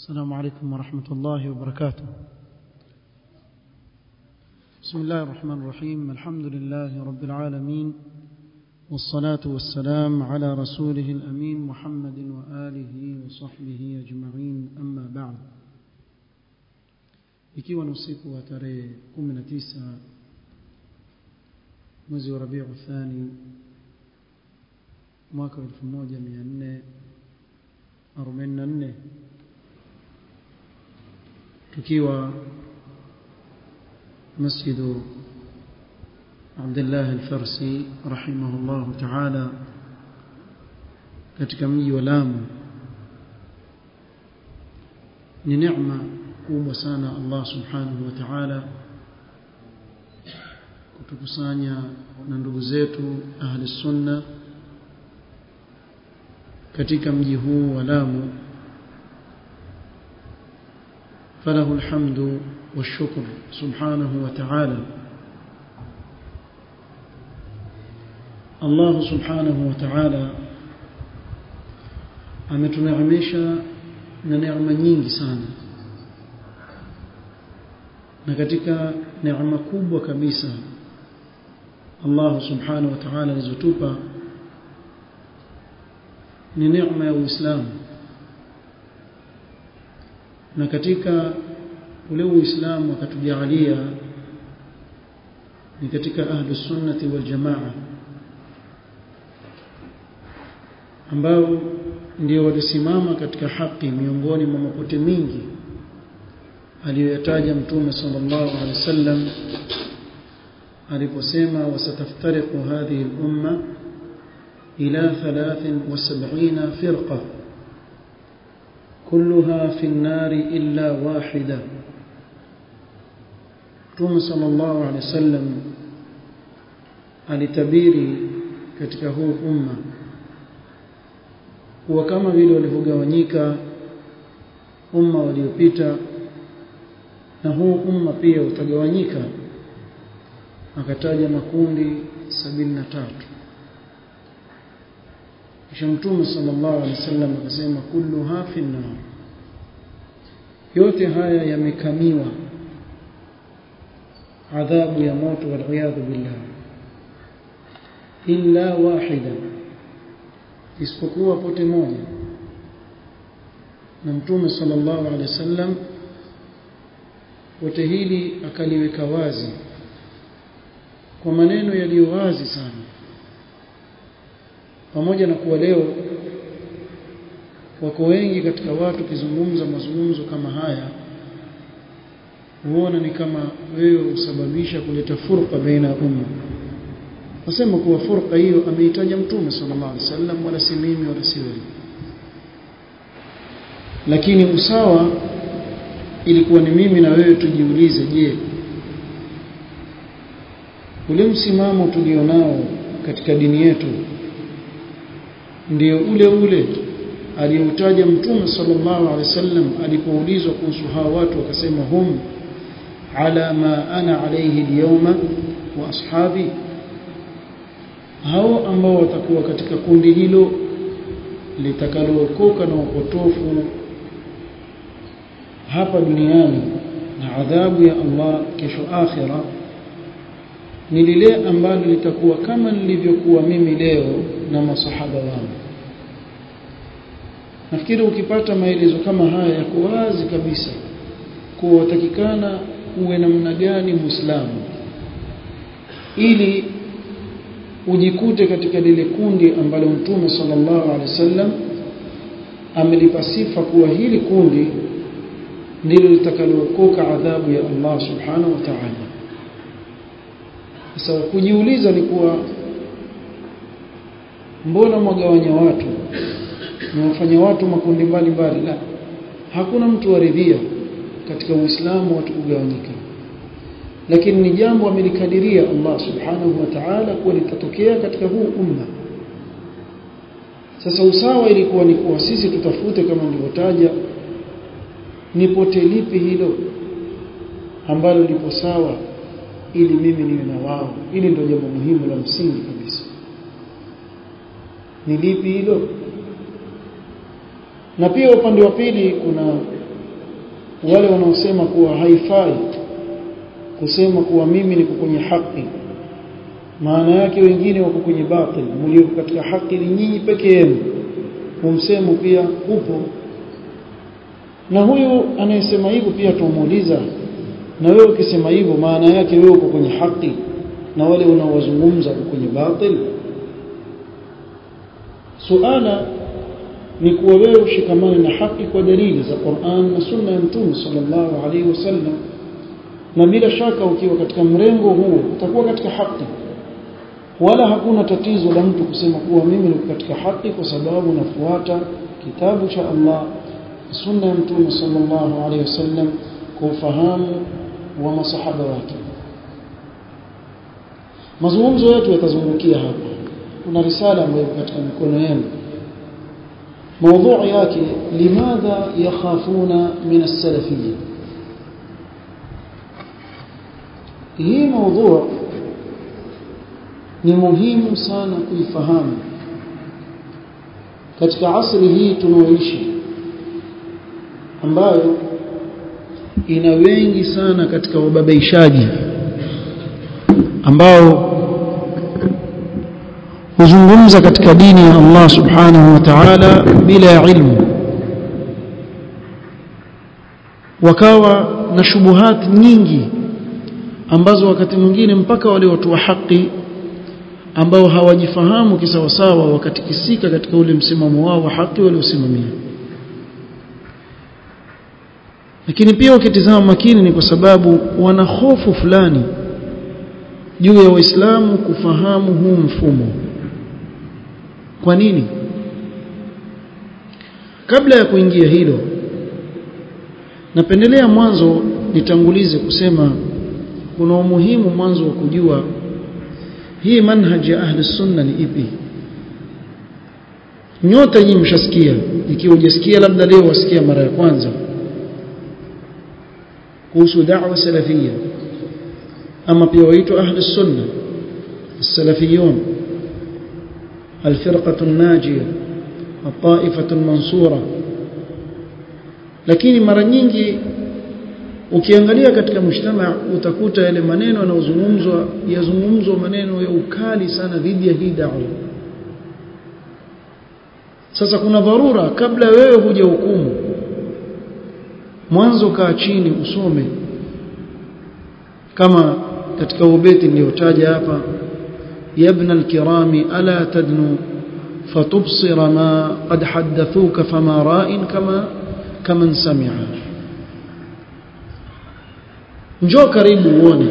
السلام عليكم ورحمة الله وبركاته بسم الله الرحمن الرحيم الحمد لله رب العالمين والصلاة والسلام على رسوله الأمين محمد وآله وصحبه أجمعين أما بعد ikiwa ni usiku wa tarehe 19 mwezi wa Rabiu Thani mwaka 1444 tukiwa مسجد عبد الله الفرسي رحمه الله تعالى katika mji wa Lamu ni neema kubwa sana Allah subhanahu wa ta'ala kutukusanya na ndugu zetu ahli sunna katika mji huu wa Lamu فله الحمد والشكر سبحانه وتعالى الله سبحانه وتعالى ametuneemesha na neema nyingi sana na katika neema kubwa kabisa Allah subhanahu wa ta'ala alizotupa ni neema ya Uislamu na katika ule Uislamu akatujalia ni katika ahlu sunnati wal jamaa ambao ndio walisimama katika haki miongoni mwa mapote mingi aliyoyataja mtume sallallahu alaihi wasallam aliposema wasataftariqu hadhihi al-umma ila 73 firqa كلها في النار إلا واحدة Mtume sallallahu alaihi wasallam alitabiri katika huu umma kuwa kama vile walivyogawanyika umma waliopita na huu umma pia utagawanyika akataja makundi sabini na tatu kisha mtume sallallahu alaihi wasallam akasema kulluha fi nar yote haya yamekamiwa adhabu ya moto waliyadhu billah illa wahida isipokuwa pote moja na mtume sallallahu alaihi wasallam pote hili akaliweka wazi kwa maneno yaliyo wazi sana pamoja na kuwa leo wako wengi katika watu kizungumza mazungumzo kama haya huona ni kama wewe usababisha kuleta furqa baina ya umma nasema kuwa furqa hiyo ameitaja mtume sallallahu alaihi wasallam wala si mimi wala si wewe lakini usawa ilikuwa ni mimi na wewe tujiulize je ule msimamo tulionao katika dini yetu ndio ule ule aliyoutaja mtume sallallahu alaihi wasallam alipoulizwa kuhusu hawa watu wakasema hum ala ma ana alayhi alyawma wa ashabi hao ambao watakuwa katika kundi hilo litakalookoka na upotofu hapa duniani na adhabu ya Allah kesho akhira ni lile ambalo litakuwa kama nilivyokuwa mimi leo na masahaba wangu nafikiri ukipata maelezo kama haya yako wazi kabisa kuwa watakikana uwe namna gani muislamu ili ujikute katika lile kundi ambalo mtume sallallahu alaihi wasallam amelipa sifa kuwa hili kundi ndilo litakalookoka adhabu ya Allah subhanahu wa ta'ala sasa kujiuliza ni kuwa mbona mwagawanya watu mwafanya watu makundi mbalimbali la hakuna mtu aridhia katika uislamu watu kugawanyika lakini ni jambo amelikadiria Allah subhanahu wa ta'ala kuwa litatokea katika huu umma sasa usawa ilikuwa ni kuwa sisi tutafute kama nilivyotaja ni pote lipi hilo ambalo lipo sawa ili mimi niwe na wao ili ndio jambo muhimu la msingi kabisa ni lipi hilo na pia upande wa pili kuna wale wanaosema kuwa haifai kusema kuwa mimi niko kwenye haki maana yake wengine wako kwenye batil mlio katika haki ni nyinyi peke yenu humsemo pia upo na huyu anayesema hivyo pia tumuuliza na wewe ukisema hivyo maana yake wewe uko kwenye haki na wale unaowazungumza uko kwenye batil suala ni kuwa wewe ushikamane na haki kwa dalili za Qur'an na Sunna ya Mtume sallallahu alaihi wasallam na bila shaka ukiwa katika mrengo huo utakuwa katika haki wala hakuna tatizo la mtu kusema kuwa mimi niko katika haki kwa sababu nafuata kitabu cha Allah sunna ya Mtume sallallahu alaihi wasallam kwa ufahamu wa masahaba wake mazungumzo yetu yatazungukia hapa kuna risala ambayo katika mikono yenu موضوع yake limadha yakhafuna min as-salafiyya hii موضوع ni muhimu sana kuifahamu katika asri hii tunaoishi ambayo ina wengi sana katika wababaishaji ambao huzungumza katika dini ya Allah subhanahu wa ta'ala bila ilmu wakawa na shubuhat nyingi ambazo wakati mwingine mpaka wale watu wa haki ambao hawajifahamu kisawasawa wakatikisika katika ule msimamo wao wa haki waliosimamia lakini pia ukitizama makini ni kwa sababu wana hofu fulani juu ya waislamu kufahamu huu mfumo kwa nini kabla ya kuingia hilo napendelea mwanzo nitangulize kusema kuna umuhimu mwanzo wa kujua hii manhaji ya ahli sunna ni ipi nyote nyinyi mshasikia ikiwa hujasikia labda leo wasikia mara ya kwanza kuhusu da'wa salafia ama pia waitwa ahli sunna السلفيون الفرقة الناجية الطائفة المنصورة lakini mara nyingi ukiangalia katika mshtama utakuta yale maneno yanayozungumzwa yazungumzwa maneno ya ukali sana dhidi ya hii da'wa sasa kuna dharura kabla wewe huja hukumu mwanzo kaa chini usome kama katika ubeti niliotaja hapa يا الكرام ألا تدنو فتبصر ما قد حدثوك فما راء كما كمن سمع njoo karibu uone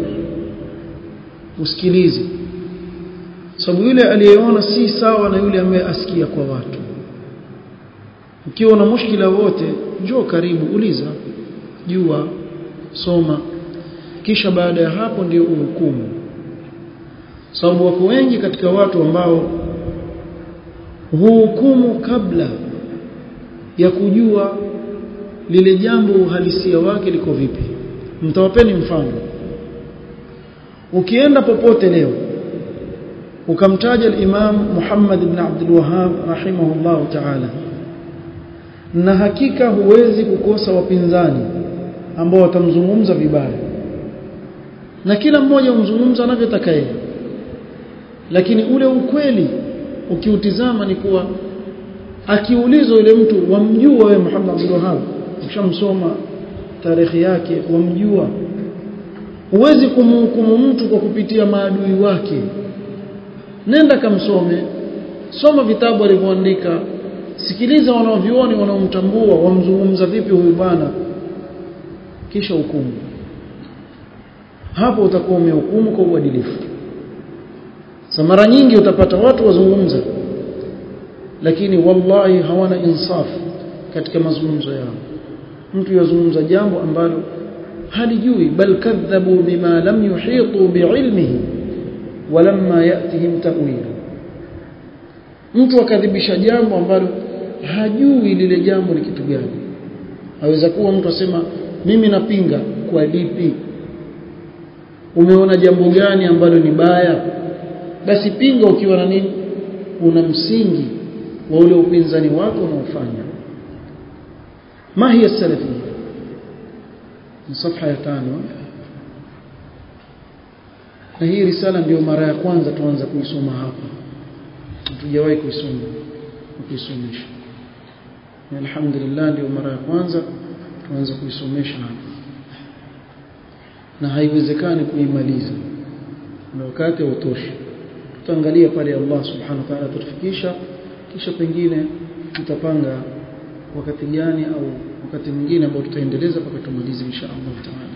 usikilize sababu yule aliyeona si sawa na yule ambaye asikia kwa watu ukiwa na mushkila wote njoo karibu uliza jua soma kisha baada ya hapo ndio uhukumu sababu wako wengi katika watu ambao huhukumu kabla ya kujua lile jambo uhalisia wake liko vipi mtawapeni mfano ukienda popote leo ukamtaja al-Imam Muhammad ibn Abdul Wahhab rahimahullah ta'ala na hakika huwezi kukosa wapinzani ambao watamzungumza vibaya na kila mmoja umzungumza anavyotaka yeye lakini ule ukweli ukiutizama ni kuwa akiulizwa yule mtu wamjua wewe Muhammad Abdul Wahhab ushamsoma tarehe yake wamjua huwezi kumhukumu mtu kwa kupitia maadui wake nenda kamsome soma vitabu alivyoandika sikiliza wanaovioni wanaomtambua wamzungumza vipi huyu bwana kisha hukumu hapo utakuwa umehukumu kwa uadilifu sa mara nyingi utapata watu wazungumza lakini wallahi hawana insaf katika mazungumzo yao mtu yazungumza jambo ambalo halijui bal kadhabu bima lam yuhitu biilmihi walamma yatihim ta'wilu mtu akadhibisha jambo ambalo hajui lile jambo ni kitu gani aweza kuwa mtu asema mimi napinga kwa lipi umeona jambo gani ambalo ni baya basi pinga ukiwa na nini una msingi wa ule upinzani wako unaofanya ma hiya salafiyya ni safha ya tano na hii risala ndio mara ya kwanza tuanza kuisoma hapa hatujawahi kuisoma kuisomesha alhamdulillah ndio mara ya kwanza tuanza kuisomesha hapa na haiwezekani kuimaliza na wakati hautoshi tutaangalia pale Allah subhanahu wa ta'ala tutufikisha kisha pengine tutapanga wakati gani au wakati mwingine ambao tutaendeleza mpaka tumalize insha Allah taala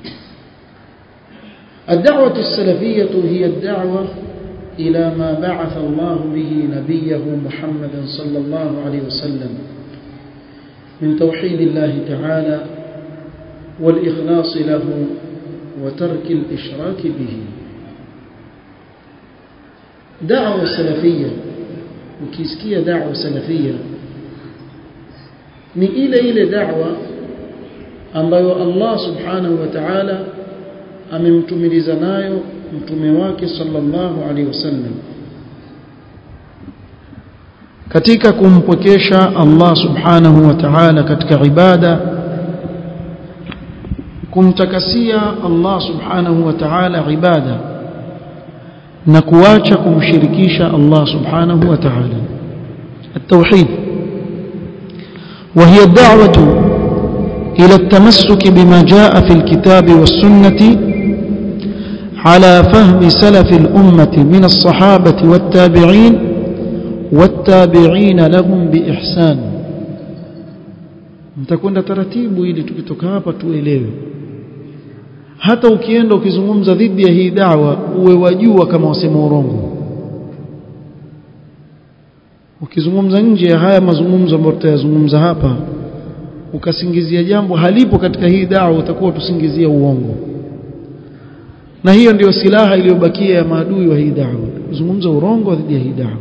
الدعوة السلفية هي الدعوة إلى ما بعث الله به نبيه محمدا صلى الله عليه وسلم من توحيد الله تعالى والإخلاص له وترك الإشراك به دعوة سلفية وكيسكية دعوة سلفية ni ile ile da'wa ambayo Allah subhanahu wa ta'ala amemtumiliza nayo mtume wake sallallahu alaihi wasallam katika kumpokesha Allah subhanahu wa ta'ala katika ibada kumtakasia Allah subhanahu wa ta'ala ibada na kuacha kumshirikisha Allah subhanahu wa ta'ala التوحيد وهي الدعوة إلى التمسك بما جاء في الكتاب والسنة على فهم سلف الأمة من الصحابة والتابعين والتابعين لهم بإحسان mtakwenda taratibu ili tukitoka hapa tuelewe hata ukienda ukizungumza dhidi ya hii dawa uwe wajua kama wasema urongo ukizungumza nje ya haya mazungumzo ambayo tutayazungumza hapa ukasingizia jambo halipo katika hii dawa utakuwa tusingizia uongo na hiyo ndiyo silaha iliyobakia ya maadui wa hii dawa kuzungumza urongo dhidi ya hii dawa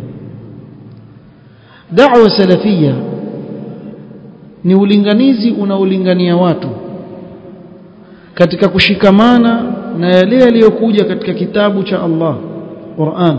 dawa salafia ni ulinganizi unaolingania watu katika kushikamana na yale yaliyokuja katika kitabu cha Allah Qur'an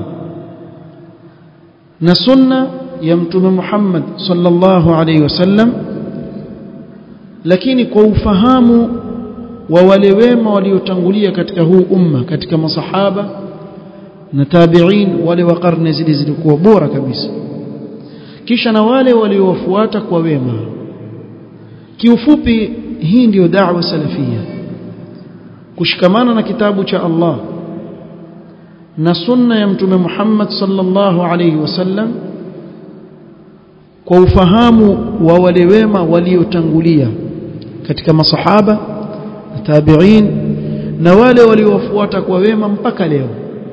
na sunna ya mtume Muhammad sallallahu alaihi wasallam lakini kwa ufahamu wa wale wema waliotangulia katika huu umma katika masahaba na tabi'in wale wa karne zile zilikuwa bora kabisa kisha na wale waliowafuata kwa wema kiufupi hii ndiyo da'wa salafia kushikamana na kitabu cha Allah na sunna ya mtume Muhammad sallallahu alayhi wasallam kwa ufahamu wa wale wema waliotangulia katika masahaba na tabi'in na wale waliowafuata kwa wema mpaka leo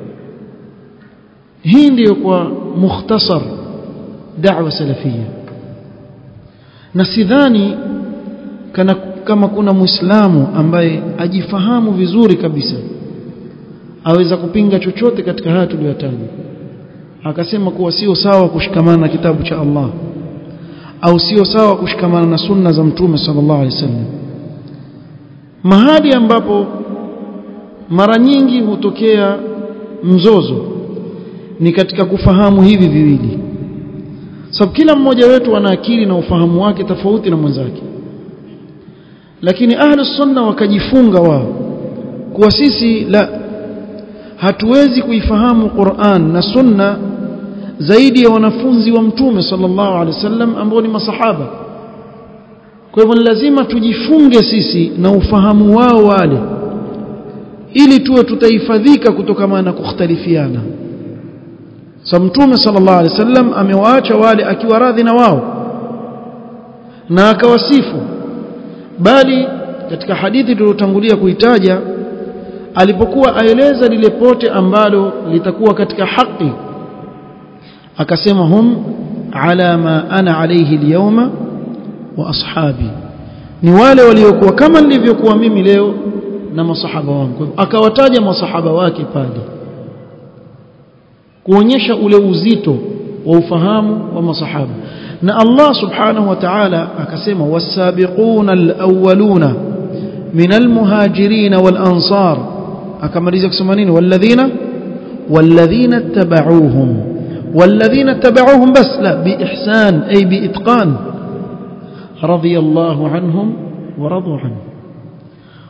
hii ndiyo kwa mukhtasar da'wa salafia na sidhani kana kama kuna muislamu ambaye ajifahamu vizuri kabisa aweza kupinga chochote katika haya tuliyotaja akasema kuwa sio sawa kushikamana na kitabu cha Allah au sio sawa kushikamana na sunna za mtume sallallahu alaihi wasallam mahali ambapo mara nyingi hutokea mzozo ni katika kufahamu hivi viwili sababu kila mmoja wetu ana akili na ufahamu wake tofauti na mwenzake lakini ahlu sunna wakajifunga wao kuwa sisi la hatuwezi kuifahamu Qur'an na sunna zaidi ya wanafunzi wa mtume sallallahu alaihi wasallam ambao ni masahaba kwa hivyo lazima tujifunge sisi na ufahamu wao wale ili tuwe tutahifadhika kutokana na kukhtalifiana sa mtume sallallahu alaihi wasallam amewaacha wale akiwa radhi na wao na akawasifu bali katika hadithi tuliyotangulia kuitaja alipokuwa aeleza lile pote ambalo litakuwa katika haki akasema hum ala ma ana alayhi alyawma wa ashabi ni wale waliokuwa kama nilivyokuwa mimi leo na masahaba wangu akawataja masahaba wake pale kuonyesha ule uzito wa ufahamu wa masahaba na Allah subhanahu wa ta'ala akasema wasabiquna alawwaluna min almuhajirin wal ansar akamaliza kusema nini walladhina walladhina tabauhum والذين تبعوهم بس لا بإحسان أي بإتقان رضي الله عنهم ورضوا عنه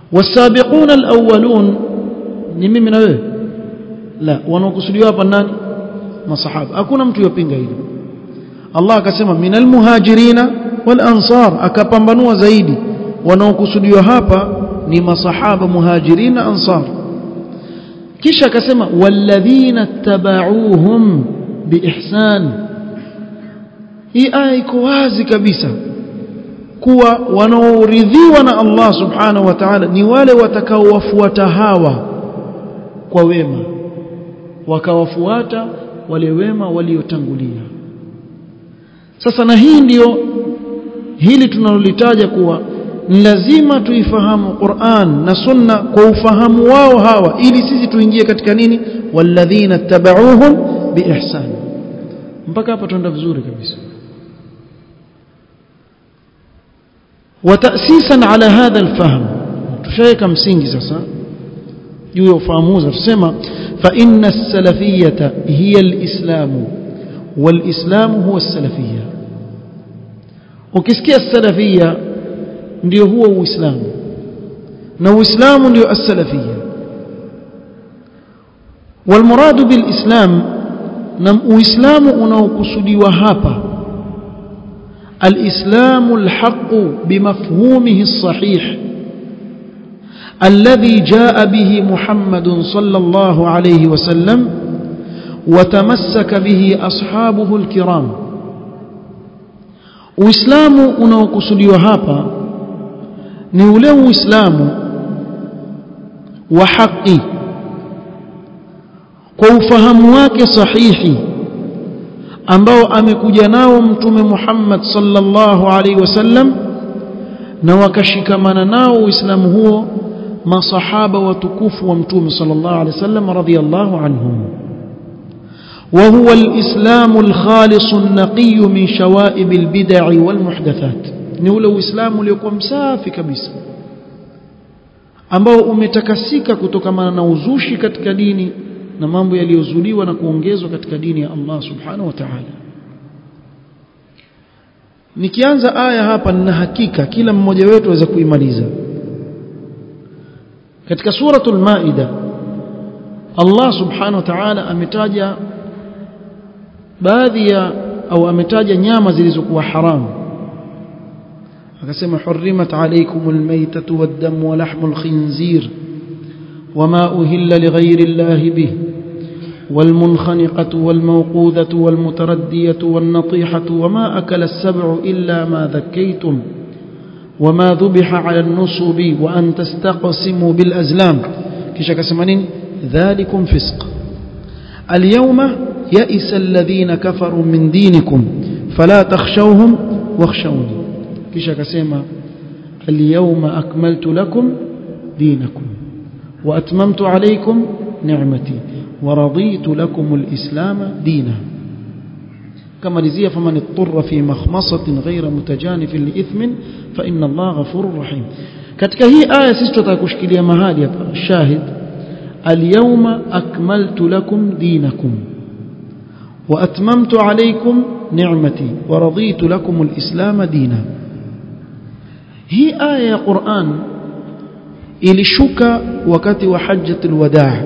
wasabiquna alawwalun ni mimi na wewe la wanaokusudiwa hapa nani masahaba hakuna mtu yopinga hilo Allah akasema minal muhajirina wal ansar akapambanua zaidi wanaokusudiwa hapa ni masahaba muhajirina ansar kisha akasema walladhina tabauhum biihsan hii aya iko wazi kabisa kuwa wanaoridhiwa na Allah subhanahu wa ta'ala ni wale watakaowafuata hawa kwa wema wakawafuata wale wema waliotangulia sasa na hii ndiyo hili tunalolitaja kuwa ni lazima tuifahamu Qur'an na Sunna kwa ufahamu wao hawa ili sisi tuingie katika nini walladhina tabauhum biihsan mpaka hapa tuenda vizuri kabisa وتأسيسا على هذا الفهم تشايك msingi sasa juu ya ufahamu tusema fa inna as-salafiyyata hiya al-islam wal-islam huwa as-salafiyya ukisikia as-salafiyya ndio huo uislamu na uislamu ndio as-salafiyya والمراد بالاسلام na uislamu unaokusudiwa hapa الإسلام الحق بمفهومه الصحيح الذي جاء به محمد صلى الله عليه وسلم وتمسك به أصحابه الكرام وإسلام unaokusudiwa hapa ni ule uislamu wa haki kwa ufahamu wake sahihi ambao amekuja nao mtume Muhammad sallallahu alaihi wasallam na wakashikamana nao uislamu huo masahaba watukufu wa mtume sallallahu alaihi wasallam radhiyallahu anhum وهو الإسلام الخالص النقي من شوائب البدع والمحدثات ni ule uislamu uliokuwa msafi kabisa ambao umetakasika kutokana na uzushi katika dini na mambo yaliyozuliwa na kuongezwa katika dini ya Allah subhanahu wa ta'ala nikianza aya hapa nina hakika kila mmoja wetu aweza kuimaliza katika suratul maida Allah subhanahu wa ta'ala ametaja baadhi ya au ametaja nyama zilizokuwa haramu akasema hurrimat alaykumul maytatu wad-damu wa lahmul khinzir وما أهل لغير الله به والمنخنقة والموقوذة والمتردية والنطيحة وما أكل السبع إلا ما ذكيتم وما ذبح على النصب وأن تستقسموا بالأزلام كشك سمانين ذلكم فسق اليوم يئس الذين كفروا من دينكم فلا تخشوهم واخشوني كشك سما اليوم أكملت لكم دينكم وأتممت عليكم نعمتي ورضيت لكم الإسلام دينا كما لزي فمن اضطر في مخمصة غير متجانف لإثم فإن الله غفور رحيم katika hii aya sisi tutakushikilia mahali hapa shahid alyawma akmaltu lakum dinakum wa atmamtu alaykum ni'mati wa raditu lakum alislam dina hii aya ya Qur'an ilishuka wakati wa hajjatul wadaa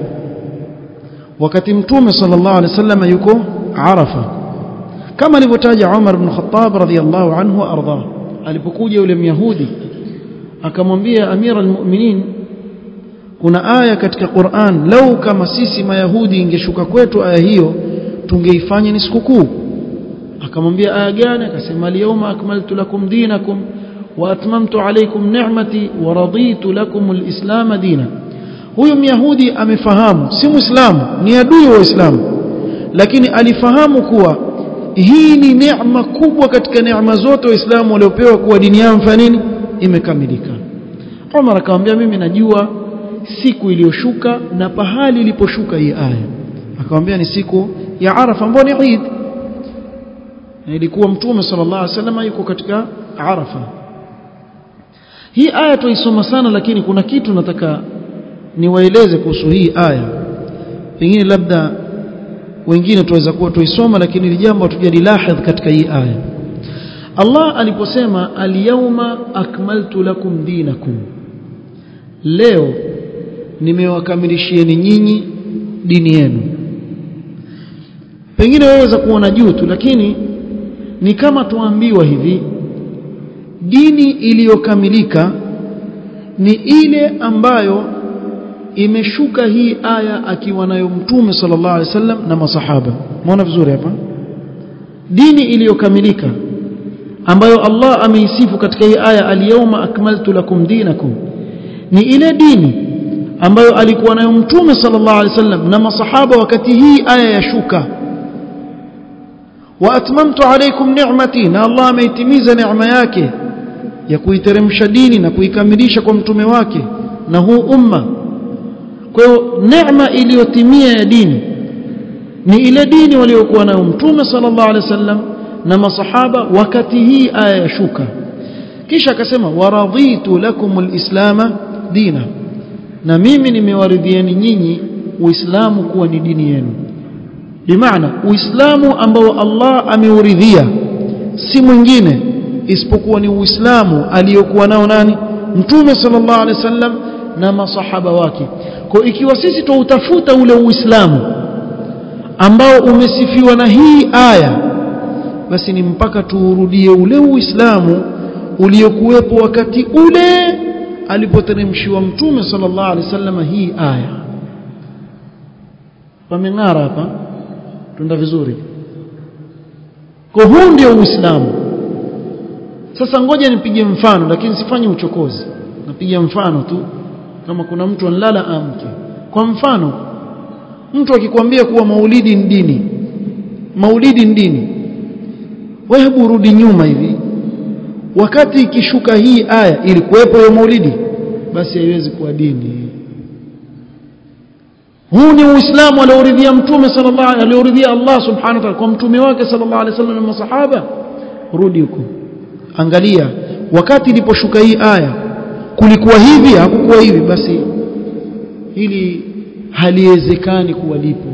wakati mtume sallallahu alaihi wasallam yuko Arafa kama alivyotaja Umar ibn Khattab radhiyallahu anhu arda alipokuja yule myahudi akamwambia amira almu'minin kuna aya katika Qur'an lau kama sisi mayahudi ingeshuka kwetu aya hiyo tungeifanya ni sikukuu akamwambia aya gani akasema al-yawma akmaltu lakum dinakum واتممت عليكم نعمتي ورضيت لكم الاسلام دينا huyo myahudi amefahamu si muislamu ni adui wa uislamu lakini alifahamu kuwa hii ni neema kubwa katika neema zote waislamu waliopewa kuwa dini yao mfano nini imekamilika Umar akamwambia mimi najua siku iliyoshuka na pahali iliposhuka hii aya akamwambia ni siku ya Arafa ambayo ni Eid ilikuwa mtume sallallahu alaihi wasallam yuko katika Arafa hii aya tuisoma sana lakini kuna kitu nataka niwaeleze kuhusu hii aya pengine labda wengine tuweza kuwa tuisoma lakini ni jambo hatujalilahidh katika hii aya Allah aliposema alyawma akmaltu lakum dinakum leo nimewakamilishieni nyinyi dini yenu pengine waweza kuona juu tu lakini ni kama tuambiwa hivi dini iliyokamilika ni ile ambayo imeshuka hii aya akiwa nayo mtume sallallahu alaihi wasallam na masahaba muona vizuri hapa dini iliyokamilika ambayo Allah ameisifu katika hii aya al-yawma akmaltu lakum dinakum ni ile dini ambayo alikuwa nayo mtume sallallahu alaihi wasallam na masahaba wakati hii aya yashuka wa atmamtu alaykum ni'mati na Allah ameitimiza neema yake ya kuiteremsha dini na kuikamilisha kwa mtume wake na huu umma kwa hiyo neema iliyotimia ya dini ni ile dini waliokuwa nayo mtume sallallahu alaihi wasallam na masahaba wakati hii aya yashuka kisha akasema waradhitu lakum alislama dina na mimi nimewaridhieni nyinyi uislamu kuwa ni dini yenu bimaana uislamu ambao Allah ameuridhia si mwingine isipokuwa ni uislamu aliyokuwa nao nani mtume sallallahu alaihi wasallam na masahaba wake kwa ikiwa sisi tuutafuta ule uislamu ambao umesifiwa na hii aya basi ni mpaka tuurudie ule uislamu uliokuwepo wakati ule alipoteremshiwa mtume sallallahu alaihi wasallam hii aya pameng'ara hapa tunda vizuri kwa huu ndio uislamu sasa ngoja nipige mfano lakini sifanye uchokozi napiga mfano tu kama kuna mtu anlala amke kwa mfano mtu akikwambia kuwa maulidi ni dini maulidi ni dini wewe hebu rudi nyuma hivi wakati ikishuka hii aya ilikuwepo hiyo maulidi basi haiwezi kuwa dini huu ni uislamu alioridhia mtume sallallahu alaihi alioridhia Allah subhanahu wa ta'ala kwa mtume wake sallallahu alaihi wasallam na masahaba rudi huko angalia wakati iliposhuka hii aya kulikuwa hivi hakukuwa hivi basi hili haliwezekani kuwa lipo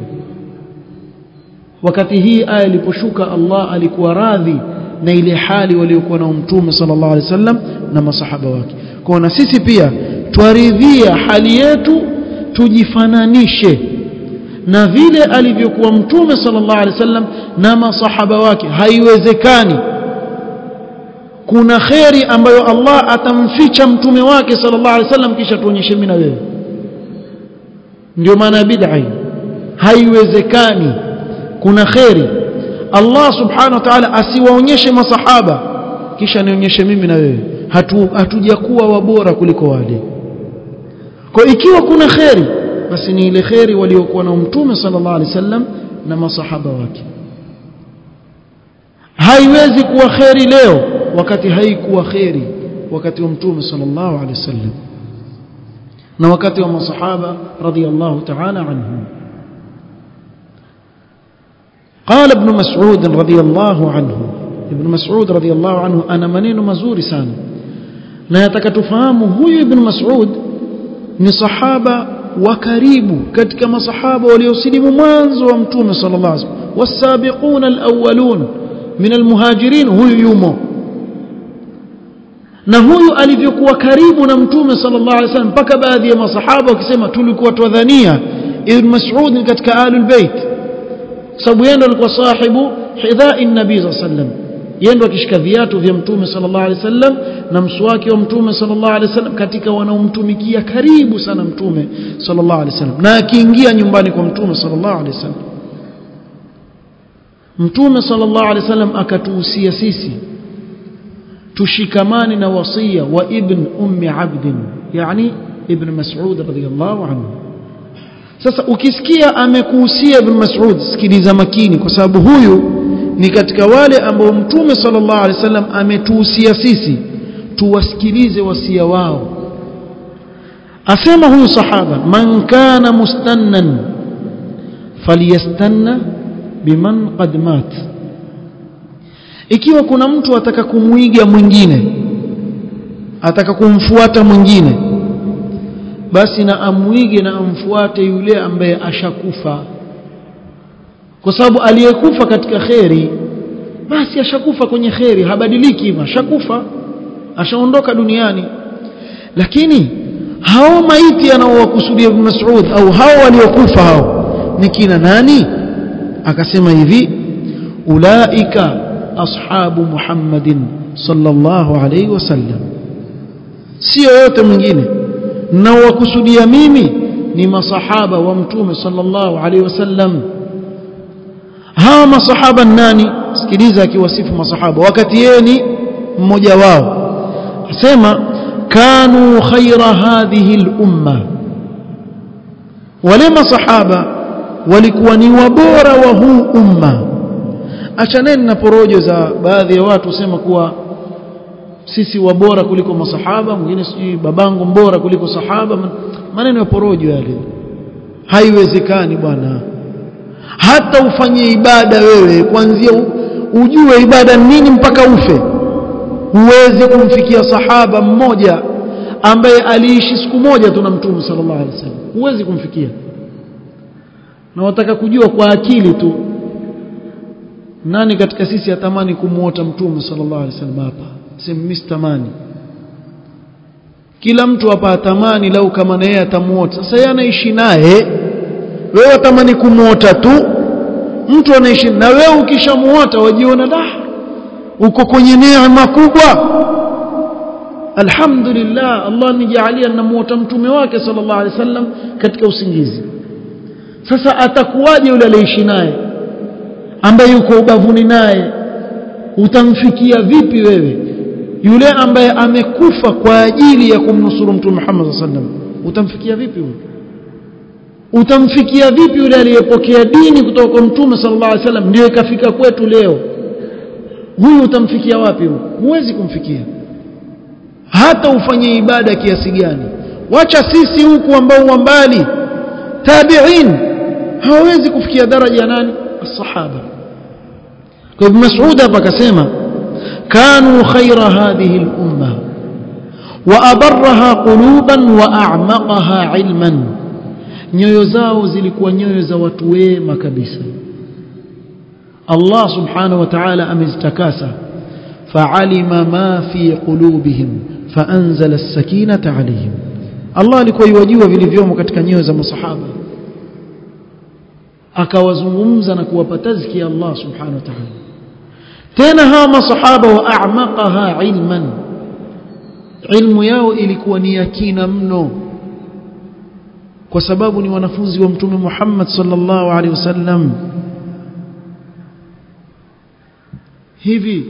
wakati hii aya iliposhuka Allah alikuwa radhi na ile hali waliokuwa na mtume sallallahu alaihi wasallam na masahaba wake kwa na sisi pia twaridhia hali yetu tujifananishe na vile alivyokuwa mtume sallallahu alaihi wasallam na masahaba wake haiwezekani kuna kheri ambayo Allah atamficha mtume wake sallallahu alaihi wasallam kisha tuonyeshe mimi na wewe ndio maana bid'a haiwezekani kuna kheri Allah subhanahu wa ta'ala asiwaonyeshe masahaba kisha nionyeshe mimi na wewe hatu hatujakuwa wabora kuliko wale kwa ikiwa kuna kheri basi ni ile kheri waliokuwa na mtume sallallahu alaihi wasallam na masahaba wake haiwezi kuwa kheri leo wakati haikuwa kheri wakati wa mtume sallallahu alaihi wasallam na wakati wa masahaba radhiyallahu ta'ala anhum قال ابن مسعود رضي الله عنه ابن مسعود رضي الله عنه أنا منين مزوري sana na nataka tufahamu huyu ibn Mas'ud ni sahaba wa karibu katika masahaba waliosilimu mwanzo wa mtume sallallahu alaihi wasallam wasabiquna alawwalun min almuhajirin huyu yumo na huyu alivyokuwa karibu na mtume sallallahu alaihi wasallam mpaka baadhi ya masahaba wakisema tulikuwa twadhania ibn Mas'ud ni katika ahlul bait sababu yeye ndo alikuwa sahibu hidha'i nabii sallallahu alaihi wasallam yeye ndo akishika viatu vya mtume sallallahu alaihi wasallam na mswaki wa mtume sallallahu alaihi wasallam katika wanaomtumikia karibu sana mtume sallallahu alaihi wasallam na akiingia nyumbani kwa mtume sallallahu alaihi wasallam mtume sallallahu alaihi wasallam akatuhusia sisi tushikamane na wasia wa ibn ummi abd yani ibn mas'ud radhiyallahu anhu sasa ukisikia amekuhusia ibn mas'ud sikiliza makini kwa sababu huyu ni katika wale ambao mtume sallallahu alaihi wasallam ametuhusia sisi tuwasikilize wasia wao asema huyu sahaba man kana mustannan falyastanna biman qad mat ikiwa kuna mtu ataka kumwiga mwingine ataka kumfuata mwingine basi na amwige na amfuate yule ambaye ashakufa kwa sababu aliyekufa katika kheri basi ashakufa kwenye kheri habadiliki ashakufa ashaondoka duniani lakini hao maiti anaowakusudia ibn Mas'ud au hao waliokufa hao ni kina nani akasema hivi ulaika ashabu Muhammadin sallallahu alayhi wasallam sio yote mwingine na wakusudia mimi ni masahaba wa mtume sallallahu alayhi wasallam hawa masahaba nani sikiliza akiwasifu masahaba wakati yeye ni mmoja wao asema kanu khaira hadhihi al-umma wale masahaba walikuwa ni wabora wa huu umma achaneni na porojo za baadhi ya watu sema kuwa sisi wabora kuliko masahaba mwingine sijui babangu mbora kuliko sahaba maneno ya porojo yale haiwezekani bwana hata ufanye ibada wewe kuanzia ujue ibada nini mpaka ufe huwezi kumfikia sahaba mmoja ambaye aliishi siku moja tu na mtume sallallahu alaihi wasallam huwezi kumfikia na wataka kujua kwa akili tu nani katika sisi atamani kumuota mtume sallallahu alaihi wasallam hapa sema mimi sitamani kila mtu hapa atamani lau kama na yeye atamuota sasa yeye anaishi naye wewe atamani kumuota tu mtu anaishi na wewe ukishamuota wajiona da uko kwenye neema kubwa alhamdulillah Allah nijalia namuota mtume wake sallallahu alaihi wasallam katika usingizi sasa atakuwaje yule aliyeishi naye ambaye yuko ubavuni naye utamfikia vipi wewe yule ambaye amekufa kwa ajili ya kumnusuru mtume Muhammad sallallahu alaihi wasallam utamfikia vipi huyo utamfikia vipi yule aliyepokea dini kutoka kwa mtume sallallahu alaihi wasallam ndio ikafika kwetu leo huyu utamfikia wapi huyo huwezi kumfikia hata ufanye ibada kiasi gani wacha sisi huku ambao wa mbali tabi'in hawezi kufikia daraja ya nani الصحابه ابن مسعود hapa akasema كانوا خير هذه الامه وابرها قلوبا واعمقها علما nyoyo zao zilikuwa nyoyo za watu wema kabisa Allah subhanahu wa ta'ala amezitakasa fa'alima ma fi qulubihim fa'anzala as-sakinata 'alayhim Allah alikuwa yajua vilivyomo katika nyoyo za masahaba akawazungumza na kuwapa tazkia Allah subhanahu wa ta'ala tena hawa masahaba wa a'maqaha ilman ilmu yao ilikuwa ni yakina mno kwa sababu ni wanafunzi wa mtume Muhammad sallallahu alaihi wasallam hivi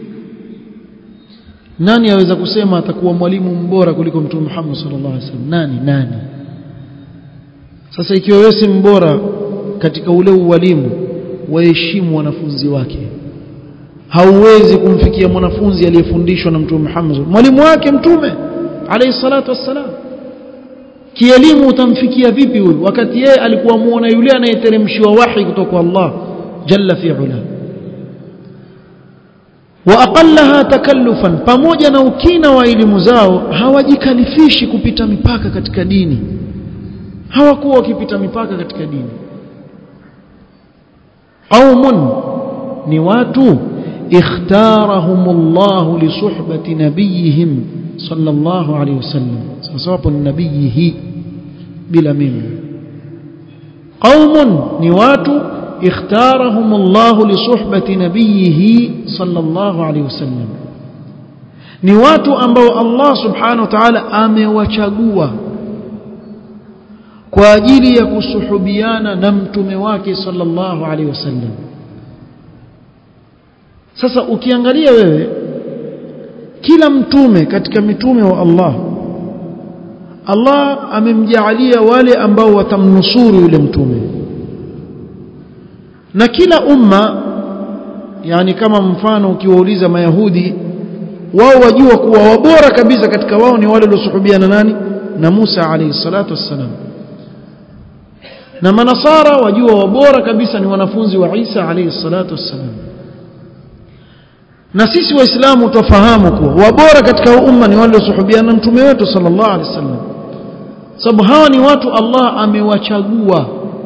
nani aweza kusema atakuwa mwalimu mbora kuliko mtume Muhammad sallallahu alaihi wasallam nani nani sasa ikiwa wewe si mbora katika ule ualimu waheshimu wanafunzi wake hauwezi kumfikia mwanafunzi aliyefundishwa na mtume Muhammad mwalimu wake mtume alayhi salatu wassalam kielimu utamfikia vipi huyu wakati yeye alikuwa muona yule anayeteremshiwa wahi kutoka kwa Allah jalla fi ula wa aqallaha takallufan pamoja na ukina wa elimu zao hawajikalifishi kupita mipaka katika dini hawakuwa wakipita mipaka katika dini qaumun ni watu ikhtarahumullah li suhbati nabiyihim sallallahu alayhi wasallam sasa hapo ni nabiyihi bila mimi qaumun ni watu ikhtarahumullah li suhbati nabiyihi sallallahu alayhi wasallam ni watu ambao Allah subhanahu wa ta'ala amewachagua kwa ajili ya kusuhubiana na mtume wake sallallahu alaihi wasallam sasa ukiangalia wewe kila mtume katika mitume wa Allah Allah amemjaalia wale ambao watamnusuru yule mtume na kila umma yani kama mfano ukiwauliza mayahudi wao wajua kuwa wabora kabisa katika wao ni wale waliosuhubiana nani na Musa alayhi salatu wassalam na manasara wajua wabora kabisa ni wanafunzi wa Isa alayhi salatu wassalam na sisi waislamu tufahamu kuwa wabora katika umma ni wale waliosuhubiana na mtume wetu sallallahu alaihi wasallam sababu hawa ni watu Allah amewachagua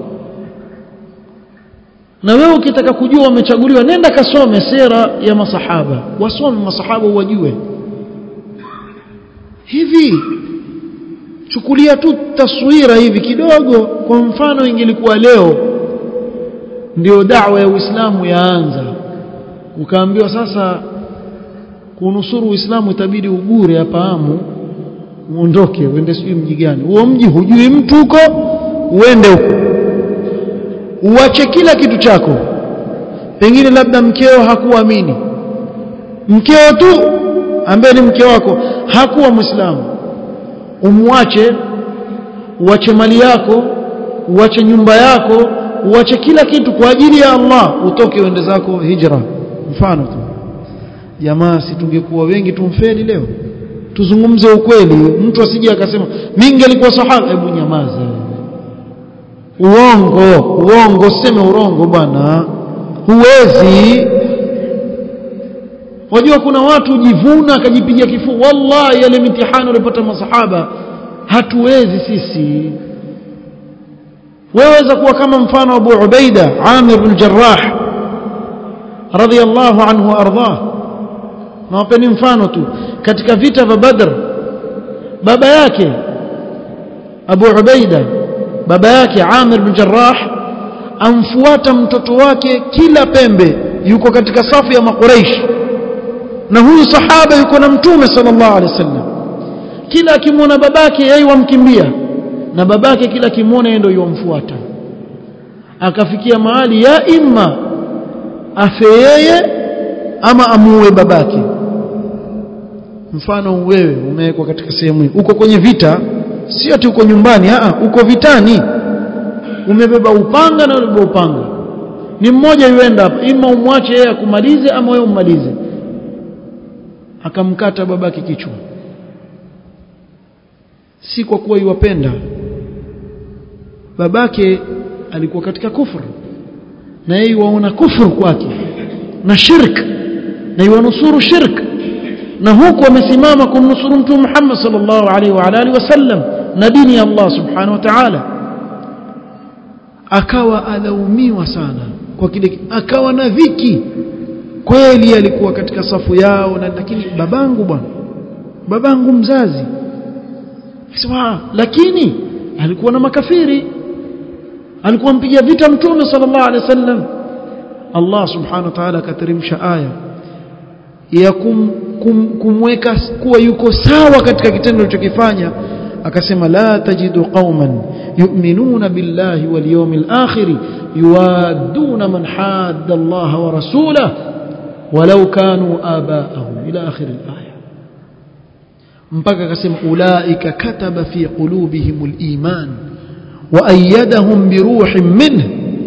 na wewe ukitaka kujua wamechaguliwa nenda kasome sera ya masahaba wasome masahaba wajue hivi chukulia tu taswira hivi kidogo kwa mfano ingelikuwa leo ndio da'wa ya Uislamu yaanza ukaambiwa sasa kunusuru Uislamu itabidi ugure hapa amu uondoke uende sijui mji gani huo mji hujui mtu huko uende huko uache kila kitu chako pengine labda mkeo hakuamini mkeo tu ambaye ni mke wako hakuwa muislamu umwache uache mali yako uache nyumba yako uache kila kitu kwa ajili ya Allah utoke uende zako hijra mfano tu jamaa si tungekuwa wengi tumfeli leo tuzungumze ukweli mtu asije akasema mimi ngelikuwa sahaba hebu nyamaza uongo uongo seme urongo bwana huwezi wajua kuna watu jivuna akajipiga kifua wallahi yale mitihani walipata masahaba hatuwezi sisi waweza kuwa kama mfano Abu Ubaida Amir bin Jarrah radhiyallahu anhu ardah nawapeni mfano tu katika vita vya Badr baba yake Abu Ubaida baba yake Amir bin Jarrah amfuata mtoto wake kila pembe yuko katika safu ya makuraish na huyu sahaba yuko na mtume sallallahu alaihi wasallam kila akimwona babake yeye wamkimbia na babake kila akimwona yeye ndio yomfuata akafikia mahali ya imma afe yeye ama amuue babake mfano wewe umewekwa katika sehemu hii uko kwenye vita sio tu uko nyumbani a uko vitani umebeba upanga na umebeba upanga ni mmoja yuenda hapa ima umwache yeye akumalize ama wewe ummalize akamkata babake kichwa si kwa kuwa iwapenda babake alikuwa katika kufuru na yeye waona kufuru kwake na shirk na yuanusuru shirk na huku amesimama kumnusuru mtume Muhammad sallallahu alaihi wa alihi wasallam na dini ya Allah subhanahu wa ta'ala akawa alaumiwa sana kwa kile akawa na dhiki kweli alikuwa katika safu yao na lakini babangu bwana babangu mzazi sema lakini alikuwa na makafiri alikuwa mpiga vita mtume sallallahu alaihi wasallam Allah subhanahu wa ta'ala akateremsha aya ya kum, kum, kumweka kuwa yuko sawa katika kitendo alichokifanya akasema la tajidu qauman yu'minuna billahi wal yawmil akhir yuwadduna man hadda Allah wa rasulahu walau kanu abaahum ila akhir al-aya mpaka akasema ulaika kataba fi qulubihim al-iman wa ayyadahum bi ruhin minhu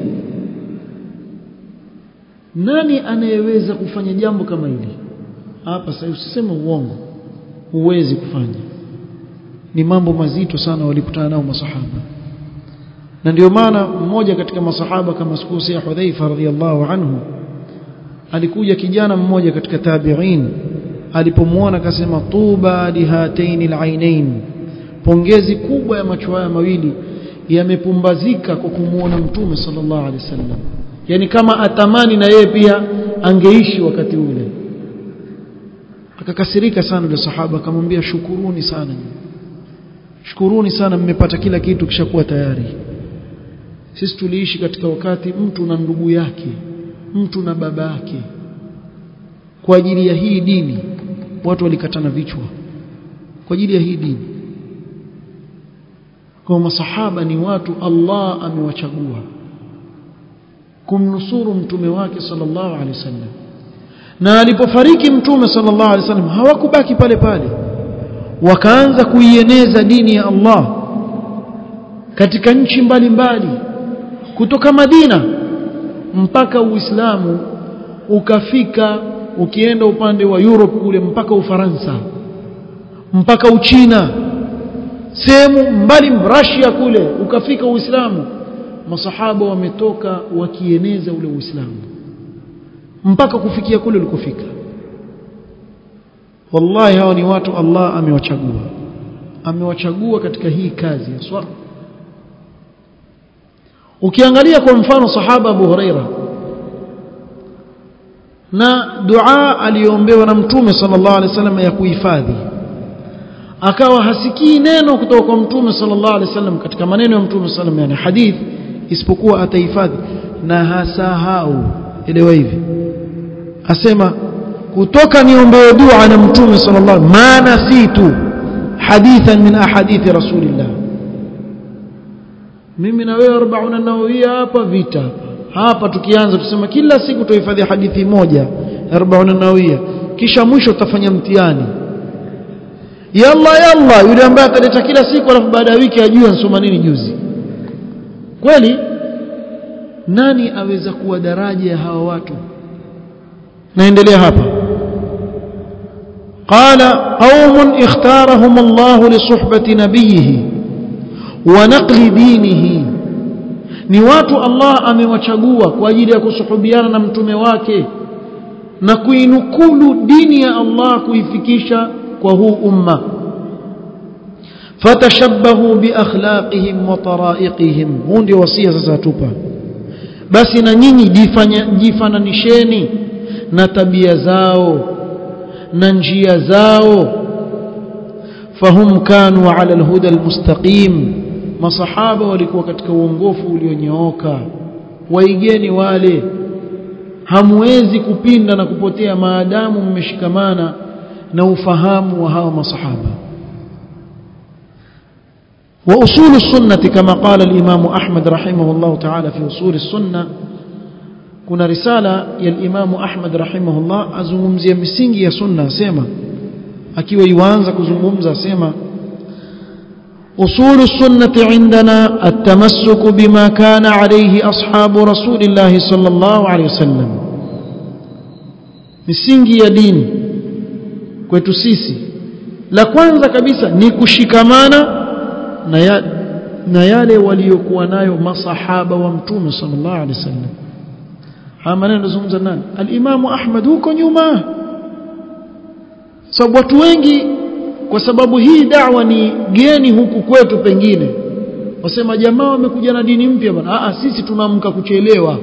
nani anayeweza kufanya jambo kama hili hapa sasa usiseme uongo huwezi kufanya ni mambo mazito sana walikutana nao masahaba na ndio maana mmoja katika masahaba kama sikusia Hudhaifa radhiyallahu anhu alikuja kijana mmoja katika tabi'in alipomwona akasema tuba lihataini alainain pongezi kubwa ya macho haya mawili yamepumbazika kwa kumuona mtume sallallahu alaihi wasallam yani kama atamani na yeye pia angeishi wakati ule akakasirika sana yule sahaba akamwambia shukuruni sana shukuruni sana mmepata kila kitu kishakuwa tayari sisi tuliishi katika wakati mtu na ndugu yake mtu na baba yake kwa ajili ya hii dini watu walikatana vichwa kwa ajili ya hii dini kwa masahaba ni watu Allah amewachagua kumnusuru mtume wake sallallahu alaihi wasallam na alipofariki mtume sallallahu alaihi wasallam hawakubaki pale pale wakaanza kuieneza dini ya Allah katika nchi mbalimbali kutoka Madina mpaka Uislamu ukafika ukienda upande wa Europe kule mpaka Ufaransa mpaka Uchina sehemu mbali Russia kule ukafika Uislamu masahaba wametoka wakieneza ule Uislamu mpaka kufikia kule ulikofika wallahi hawa ni watu Allah amewachagua amewachagua katika hii kazi ya swala ukiangalia kwa mfano sahaba Abu Huraira na dua aliyoombewa na mtume sallallahu alaihi wasallam ya kuhifadhi akawa hasikii neno kutoka kwa mtume sallallahu alaihi wasallam katika maneno ya mtume sallallahu yani hadith isipokuwa atahifadhi na hasahau elewa hivi asema kutoka niombewe dua na mtume sallallahu ma nasitu hadithan min ahadithi rasulillah mimi na wewe 40 nawawia hapa vita hapa hapa tukianza tusema kila siku tuhifadhi hadithi moja 40 nawawia kisha mwisho tutafanya mtihani yalla yalla yule ambaye ataleta kila siku alafu baada ya wiki ajue nsoma nini juzi kweli nani aweza kuwa daraja ya hawa watu naendelea hapa قال قوم اختارهم الله لصحبة نبيه ونقل دينه ni watu Allah amewachagua kwa ajili ya kusuhubiana na mtume wake na kuinukulu dini ya Allah kuifikisha kwa huu umma fatashabbahu biakhlaqihim wa taraiqihim huu ndio wasia sasa atupa basi na nyinyi jifananisheni na tabia zao na njia zao fahum kanu ala alhuda almustaqim masahaba walikuwa katika uongofu ulionyooka waigeni wale hamwezi kupinda na kupotea maadamu mmeshikamana na ufahamu wa hawa masahaba وأصول السنة كما قال الإمام أحمد رحمه الله تعالى في أصول السنة كنا رسالة يا الإمام أحمد رحمه الله أزممزي مسينجي يا سنة سيما أكي ويوانزا كزممزا سيما أصول السنة عندنا التمسك بما كان عليه أصحاب رسول الله صلى الله عليه وسلم misingi ya dini kwetu sisi la kwanza kabisa ni kushikamana na, ya, na yale waliokuwa nayo masahaba wa mtume sallallahu alaihi wasallam haya maneno yanazungumza nani al-Imam Ahmad huko nyuma sababu watu wengi kwa sababu hii da'wa ni geni huku kwetu pengine wasema jamaa wamekuja na dini mpya bwana a sisi tunaamka kuchelewa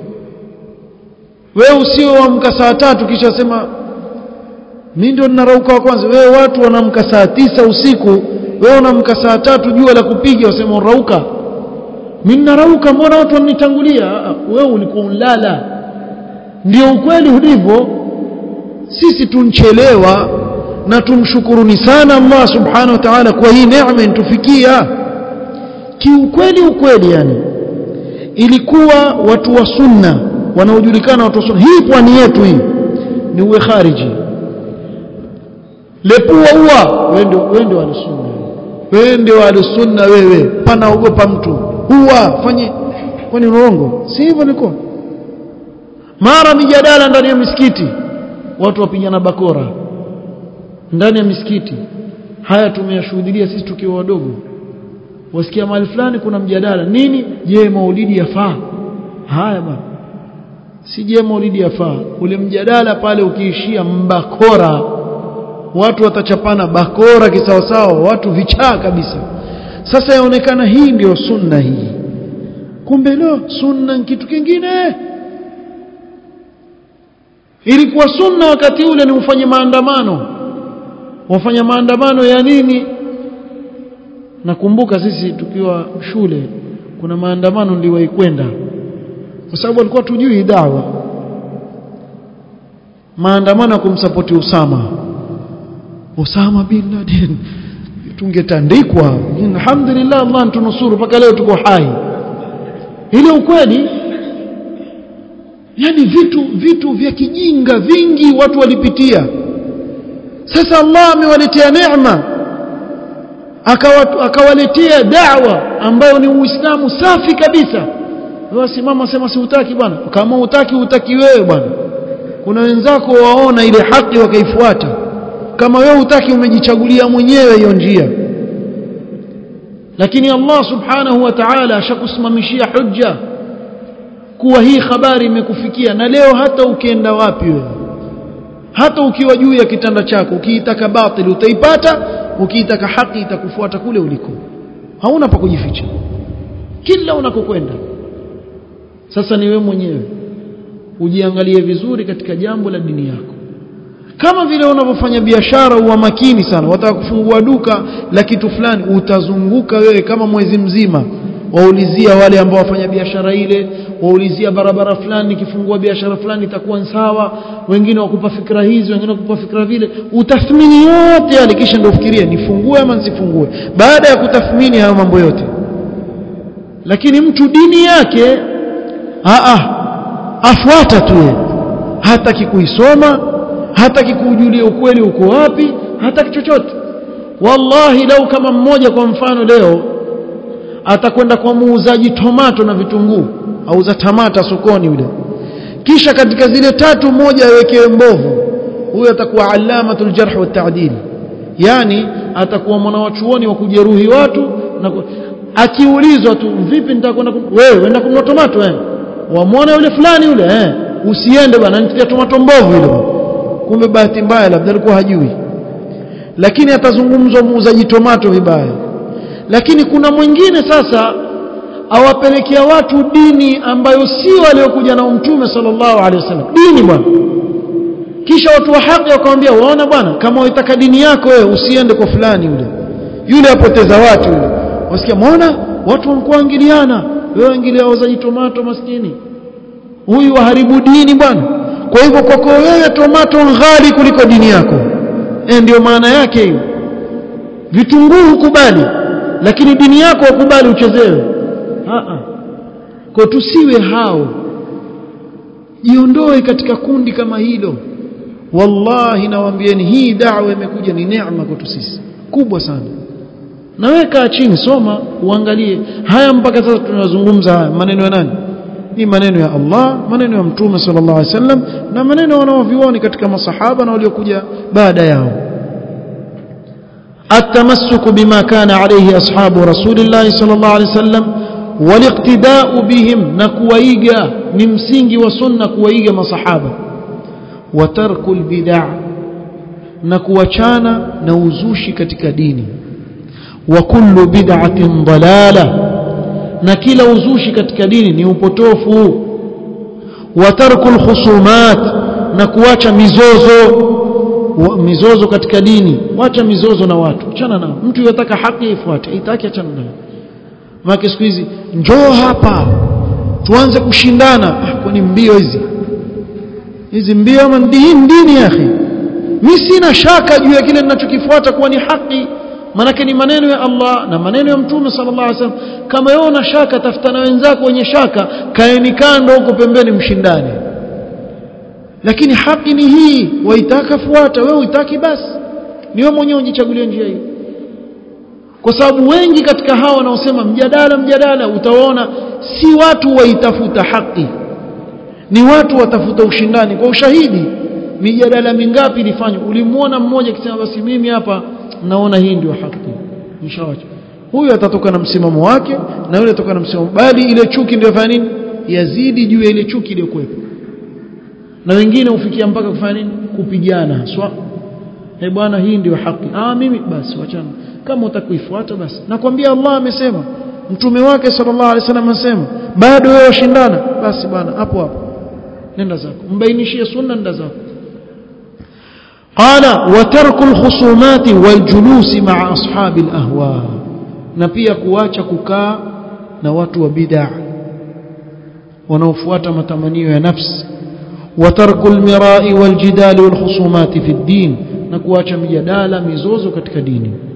wewe usioamka saa tatu kisha sema mimi ndio ninarauka wa kwanza wewe watu wanaamka saa tisa usiku wewe unaamka saa tatu jua la kupiga wasema unarauka mimi ninarauka mbona watu wanitangulia wewe ulikuwa unlala ndio ukweli ulivyo sisi tunchelewa na tumshukuruni sana Allah subhanahu wa ta'ala kwa hii neema intufikia kiukweli ukweli yani ilikuwa watu wa sunna wanaojulikana watu wa sunna hii pwani yetu hii ni uwe khariji lepua uwa wewe ndio wewe ndio sunna wewe ndio sunna wewe panaogopa mtu huwa fanye kwani urongo si hivyo niko mara mijadala ndani ya misikiti watu wapigana bakora ndani ya misikiti haya tumeyashuhudia sisi tukiwa wadogo wasikia mahali fulani kuna mjadala nini je maulidi yafaa haya bwana si je maulidi yafaa ule mjadala pale ukiishia mbakora watu watachapana bakora kisawasawa watu vichaa kabisa sasa yaonekana hii ndiyo sunna hii kumbe lo sunna ni kitu kingine ilikuwa sunna wakati ule ni ufanye maandamano wafanya maandamano ya nini nakumbuka sisi tukiwa shule kuna maandamano niliwahi kwenda kwa sababu walikuwa tujui dawa maandamano ya kumsapoti Usama Usama bin Laden tungetandikwa alhamdulillah Allah tunusuru mpaka leo tuko hai ile ukweli yani vitu vitu vya kijinga vingi watu walipitia sasa Allah amewaletea neema akawaletea da'wa ambayo ni uislamu safi kabisa wewe simama sema siutaki bwana kama utaki utaki wewe bwana kuna wenzako waona ile haki wakaifuata kama wewe utaki umejichagulia mwenyewe hiyo njia lakini Allah subhanahu wa ta'ala ashakusimamishia hujja kuwa hii habari imekufikia na leo hata ukienda wapi wewe hata ukiwa juu ya kitanda chako ukiitaka batili utaipata ukiitaka haki itakufuata kule uliko hauna pa kujificha kila unakokwenda sasa ni wewe mwenyewe ujiangalie vizuri katika jambo la dini yako kama vile unavyofanya biashara uwa makini sana wataka kufungua duka la kitu fulani utazunguka wewe kama mwezi mzima waulizia wale ambao wafanya biashara ile waulizia barabara fulani nikifungua biashara fulani itakuwa sawa wengine wakupa fikra hizi wengine wakupa fikra vile utathmini yote yale kisha ndio ufikirie nifungue ama nisifungue baada ya kutathmini hayo mambo yote lakini mtu dini yake aa afuata tu yeye hataki kuisoma hataki kuujulia ukweli uko wapi hataki chochote wallahi lau kama mmoja kwa mfano leo atakwenda kwa muuzaji tomato na vitunguu auza tamata sokoni yule kisha katika zile tatu moja awekewe mbovu huyo atakuwa alamatul jarh wa ta'dil yani atakuwa mwanawachuoni wa kujeruhi watu na ku... akiulizwa tu vipi nitakwenda wewe wenda kununua tomato eh wamwona yule fulani yule eh usiende bwana nitia tomato mbovu yule kumbe bahati mbaya labda alikuwa hajui lakini atazungumzwa muuzaji tomato vibaya lakini kuna mwingine sasa awapelekea watu dini ambayo si waliokuja na mtume sallallahu alaihi wasallam dini bwana kisha watu wa haki wakamwambia waona bwana kama unataka dini yako wewe usiende kwa fulani yule yule apoteza watu yule wasikia muona watu wamkuangiliana wewe ingilia wauzaji tomato maskini huyu waharibu dini bwana kwa hivyo kwako wewe tomato ghali kuliko dini yako eh ndio maana yake hiyo vitunguu hukubali lakini dini yako ukubali uchezewe kwa tusiwe hao jiondoe katika kundi kama hilo wallahi nawaambieni hii da'wa imekuja ni neema kwetu sisi kubwa sana na wewe kaa chini soma uangalie haya mpaka sasa tunazungumza haya maneno ya nani ni maneno ya Allah maneno ya mtume sallallahu alaihi wasallam na maneno wanaovioni katika masahaba na waliokuja baada yao التمسك بما كان عليه أصحاب رسول الله صلى الله عليه وسلم والاقتداء بهم نكويجا نمسينجي وسنة كويجا مصحابة وترك البدع نكوachana na uzushi katika dini وكل بدعة ضلالة na kila uzushi katika dini ni upotofu وترك الخصومات na kuacha mizozo mizozo katika dini wacha mizozo na watu achana nao mtu yataka haki ifuate itaki achana nayo maana siku hizi njoo hapa tuanze kushindana ah, kwani mbio hizi hizi mbio ama dini dini ya akhi mimi sina shaka juu ya kile ninachokifuata kuwa ni haki manake ni maneno ya Allah na maneno ya Mtume sallallahu alaihi wasallam kama wewe una shaka tafuta na wenzako wenye shaka kaeni kando huko pembeni mshindane lakini haki ni hii waitaka fuata wewe uitaki basi ni wewe mwenyewe ujichagulie njia hiyo kwa sababu wengi katika hawa wanaosema mjadala mjadala utaona si watu waitafuta haki ni watu watafuta ushindani kwa ushahidi mijadala mingapi ilifanywa ulimwona mmoja akisema basi mimi hapa naona hii ndio haki nishawacha huyu atatoka na msimamo wake na yule atatoka na msimamo bali ile chuki ndio fanya nini yazidi juu ya ile chuki iliyokuwepo na wengine hufikia mpaka kufanya nini kupigana haswa eh bwana hii ndio haki ah mimi basi wachana kama utakuifuata basi nakwambia Allah amesema mtume wake sallallahu alaihi wasallam amesema bado wewe washindana basi bwana hapo hapo nenda zako mbainishie sunna nenda zako قال وترك الخصومات والجلوس مع أصحاب الأهواء na pia kuacha kukaa na watu wa bid'a wanaofuata matamanio ya nafsi وترك المراء والجدال والخصومات في الدين na kuacha mijadala mizozo katika dini